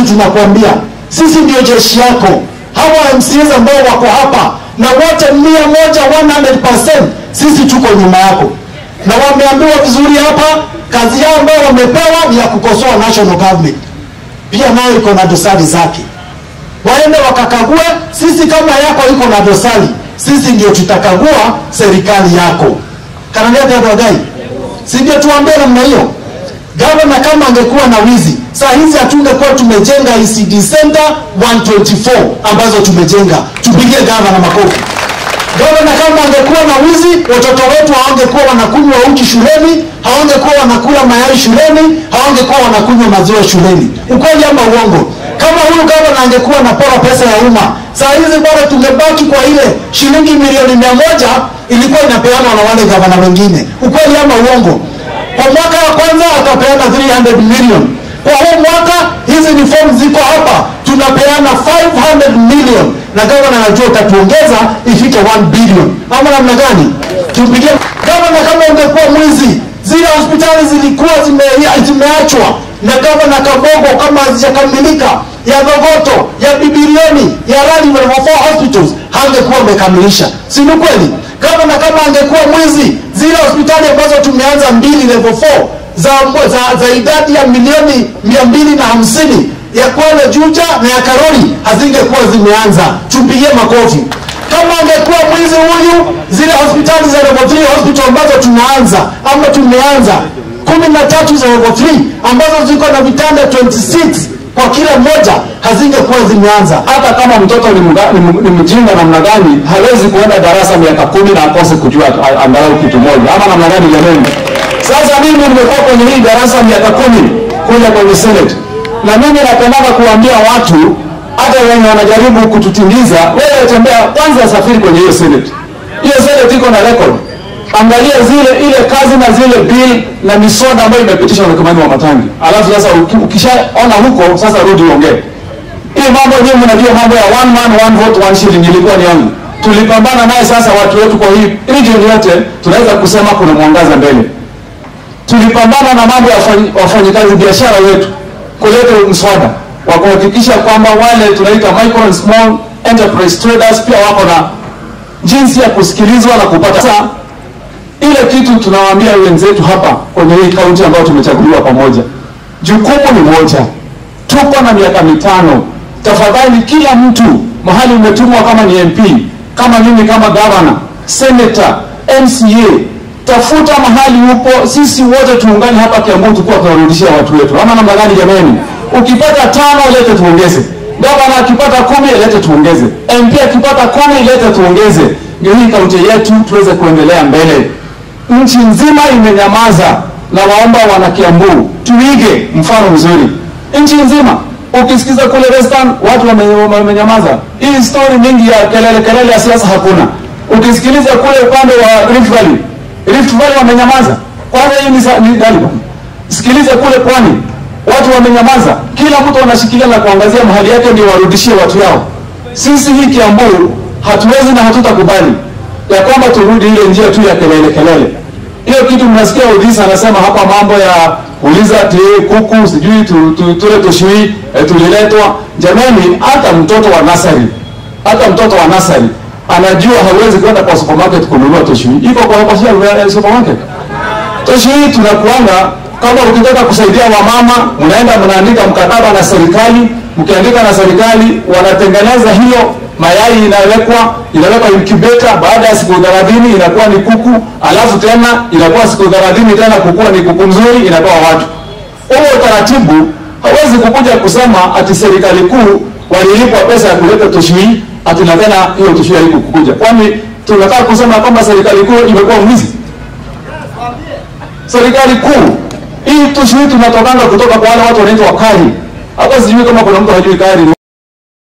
kitu tunakuambia, sisi ndio jeshi yako. Hawa MCAs ambao wako hapa na wote mia moja 100%, sisi tuko nyuma yako, na wameambiwa vizuri hapa, kazi yao ambayo wamepewa ni ya kukosoa national government, pia nayo iko na dosari zake waende wakakague. Sisi kama yako iko na dosari, sisi ndio tutakagua serikali yako. kananiatadwagai si ndio tuambie namna hiyo. Gavana kama angekuwa na wizi saa hizi hatungekuwa tumejenga ECD Center 124 ambazo tumejenga. Tupigie gavana makofi. Gavana kama angekuwa na wizi, watoto wetu hawangekuwa wanakunywa uji shuleni, hawangekuwa wanakula mayai shuleni, hawangekuwa wanakunywa maziwa shuleni. Ukweli ama uongo? Kama huyu gavana angekuwa anapora pesa ya umma, saa hizi bora tungebaki kwa ile shilingi milioni mia moja ilikuwa inapeanwa na wale gavana wengine. Ukweli ama uongo? Kwa mwaka wa kwanza akapeana 300 million. Kwa huu mwaka hizi ni form ziko hapa, tunapeana 500 million, na gavana anajua utatuongeza ifike 1 billion. Ama namna gani? Tumpigie gavana. Kama ungekuwa mwizi, zile hospitali zilikuwa zime, zimeachwa na gavana Kabogo kama hazijakamilika ya Dhogoto, ya Bibilioni, ya Rali level 4 hospitals hangekuwa amekamilisha, si ni kweli? Gavana kama angekuwa mwizi, zile hospitali ambazo tumeanza mbili level 4 za, za, za idadi ya milioni mia mbili na hamsini ya Kwale Juja na ya Karori hazingekuwa zimeanza. Tumpigie makofi. Kama angekuwa mwizi huyu, zile hospitali za level 3 hospital ambazo tunaanza ama tumeanza kumi na tatu za level 3 ambazo ziko na vitanda 26 kwa kila mmoja hazingekuwa zimeanza. hata kama mtoto ni, mga, ni, m- ni mjinga namna gani hawezi kuenda darasa miaka kumi na akose kujua a- angalau kitu moja ama namna gani jamani sasa mimi nimekuwa kwenye hii darasa miaka kumi kuja kwenye senate na mimi napendaga kuambia watu hata wenye wanajaribu kututingiza wewe tembea kwanza safiri kwenye hiyo senate hiyo senate iko na record angalia zile ile kazi na zile bill na miswada ambayo imepitishwa na kamani wa matangi alafu sasa uki- ukishaona huko sasa rudi uongee hii mambo nyinyi mnajua mambo ya one man one vote one shilling ilikuwa ni yangu. Tulipambana naye sasa watu wetu kwa hii region yote tunaweza kusema kuna mwangaza mbele. Tulipambana na mambo ya wafanyi- wafanyikazi biashara wetu kuleta mswada wa kuhakikisha kwamba wale tunaita micro and small enterprise traders pia wako na jinsi ya kusikilizwa na kupata Sasa, ile kitu tunawaambia wenzetu hapa kwenye hii kaunti ambayo tumechaguliwa pamoja, jukumu ni moja tuko na miaka mitano. Tafadhali kila mtu mahali umetumwa, kama ni MP, kama mimi, kama governor, senator, MCA, tafuta mahali upo, sisi wote tuungane hapa Kiambu, tukuwa tunarudishia watu wetu, ama namna gani jamani? Ukipata tano lete tuongeze, gavana akipata kumi lete tuongeze, MP akipata kumi lete tuongeze, ndio hii kaunti yetu tuweze kuendelea mbele. Nchi nzima imenyamaza, na waomba wana Kiambu tuige mfano mzuri nchi nzima. Ukisikiza kule Western watu wame- wamenyamaza, hii story mingi ya kelele kelele ya siasa hakuna. Ukisikiliza kule upande wa Rift Valley, Rift Valley wamenyamaza. Kwanza hii ni, sa- ni gani bwana? Sikiliza kule pwani, watu wamenyamaza, kila mtu anashikilia na kuangazia mahali yake ndio warudishie watu yao. Sisi hii Kiambu hatuwezi na hatutakubali ya kwamba turudi ile njia tu ya kelele kelele. Hiyo kitu mnasikia Odhis anasema hapa mambo ya uliza ati kuku sijui tu, tu, tule tushui eh, tuliletwa. Jamani, hata mtoto wa nasari hata mtoto wa nasari anajua hawezi kwenda kwa supermarket kununua tushui, iko kwa kwa shia- supermarket. Tushui tunakuanga kama ukitaka kusaidia wamama, mnaenda mnaandika mkataba na serikali, mkiandika na serikali wanatengeneza hiyo mayai inawekwa inawekwa incubator, baada ya siku 30 inakuwa ni kuku, alafu tena inakuwa siku 30 tena kukua ni kuku mzuri, inatoa watu. Huo utaratibu hawezi kukuja kusema ati serikali kuu walilipwa pesa ya kuleta tushui ati na tena hiyo tushui haikukuja. Kwani tunataka kusema kwamba serikali kuu imekuwa mwizi? serikali kuu hii tushui tunatokanga kutoka kwa wale watu wanaitwa kari. Hata sijui kama kuna mtu hajui kari.